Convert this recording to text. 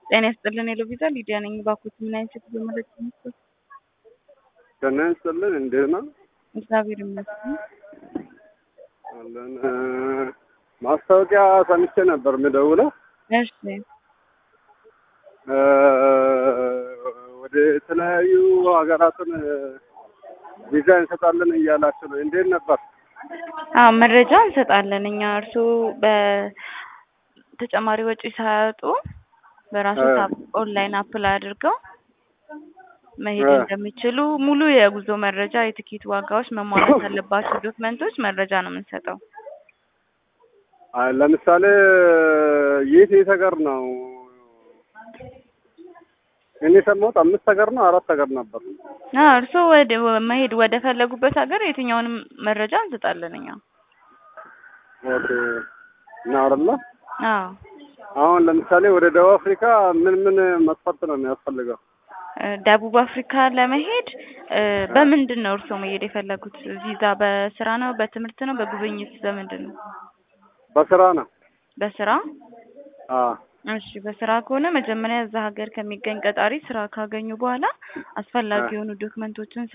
ጤና ይስጥልን የሎቪዛ ሊዲያ ነኝ። ባኮት ምን አይነት ሴት መረጃ መስጠት? ጤና ይስጥልን እንዴት ነው? እግዚአብሔር ይመስገን። አለን ማስታወቂያ ሰምቼ ነበር የምደውለው እሺ እ ወደ የተለያዩ ሀገራትን ቪዛ እንሰጣለን እያላችሁ ነው። እንዴት ነበር? አዎ መረጃ እንሰጣለን እኛ እርስዎ በተጨማሪ ወጪ ሳያወጡ በራሱ ኦንላይን አፕላይ አድርገው መሄድ እንደሚችሉ ሙሉ የጉዞ መረጃ፣ የትኬት ዋጋዎች፣ መሟላት ያለባቸው ዶክመንቶች መረጃ ነው የምንሰጠው። አይ ለምሳሌ የት የት ሀገር ነው? እኔ የሰማሁት አምስት ሀገር ነው አራት ሀገር ነበር። አዎ እርስዎ ወደ መሄድ ወደ ፈለጉበት ሀገር የትኛውንም መረጃ እንሰጣለን እኛ። ኦኬ እና አይደለ? አዎ አሁን ለምሳሌ ወደ ደቡብ አፍሪካ ምን ምን መስፈርት ነው የሚያስፈልገው? ደቡብ አፍሪካ ለመሄድ በምንድን ነው እርስዎ መሄድ የፈለጉት? ቪዛ በስራ ነው፣ በትምህርት ነው፣ በጉብኝት በምንድን ነው? በስራ ነው። በስራ አዎ እሺ በስራ ከሆነ መጀመሪያ እዛ ሀገር ከሚገኝ ቀጣሪ ስራ ካገኙ በኋላ አስፈላጊ የሆኑ ዶክመንቶችን